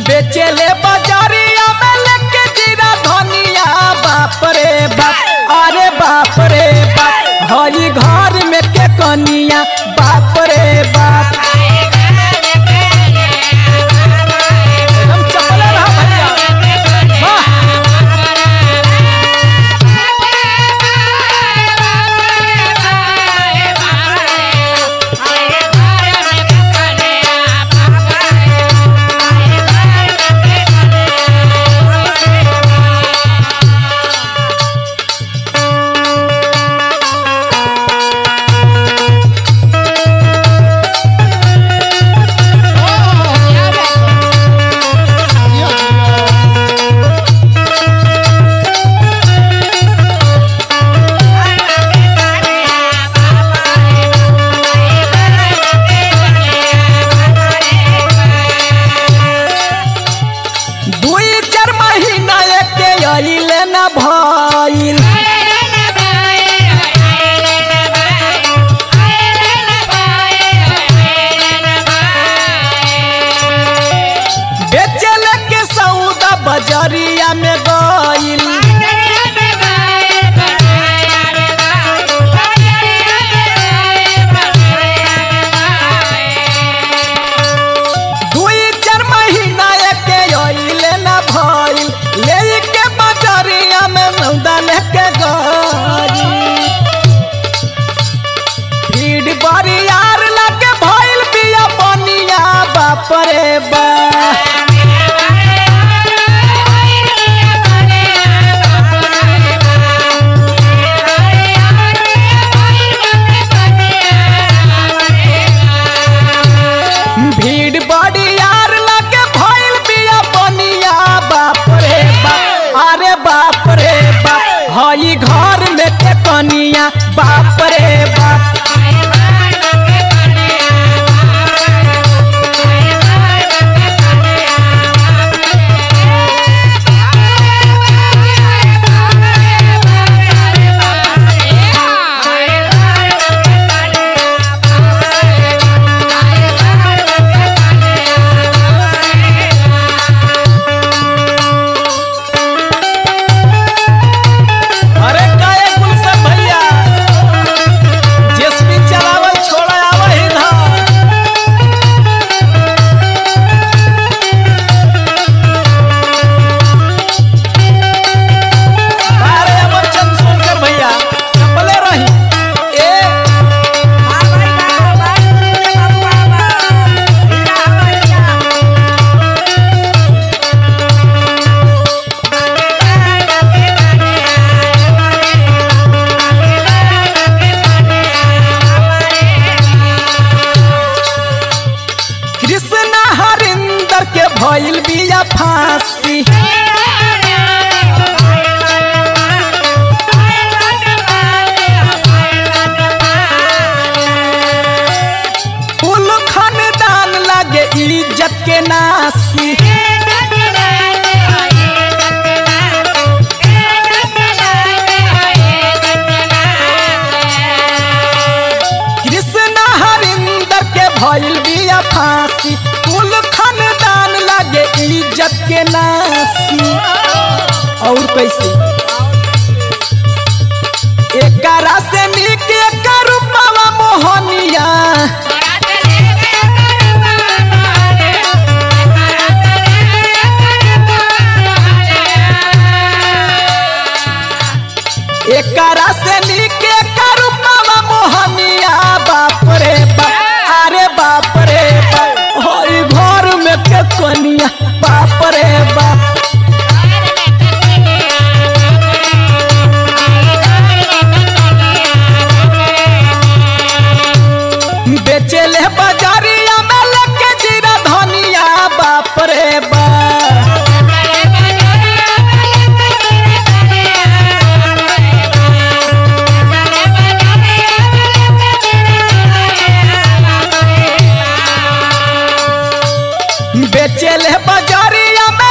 बेचेले बाजारिया में लेके जीरा धनिया बाप रे बाप अरे बाप रे बाप हई घर में के कनिया बाप रे बाप एकदम चपले रहा भैया वाह दुई चार महीना के अइले न भइल बेचेले के सौदा बजरिया में गइल दुई चार महीना के अइले न भइल ले के बजरिया में सौदा लेके गइल भीड़ बरियार लगे भइल बिया बनिया बाप रे बा भीड़ बरियार लगे भइल बिया बनिया बाप रे बाप अरे बाप रे बाप हई घर में के कनिया बाप रे बाप अरे काहे गुलशन भैया जेसबी चलावल छोड़ा आवा ही ना अरे अमर चंद सोनकर भैया चपले रही ए कृष्ण हरिंदर के भइल बिया फांसी कुल खानदान लागे इज्जत के नासी कृष्ण हरिंदर के भइल बिया फांसी कुल खानदान लागे इज्जत के नासी और कैसे एकरा से नीक एक रूपवा मोहनिया एकरा से नीक एक रूपवा मोहनिया बाप रे बाप अरे बाप रे बाप हई घर में के कनिया बाप रे बाप बेचेले बाजारिया में लेके जीरा धनिया बाप रे बाप बेचेले बाजारिया में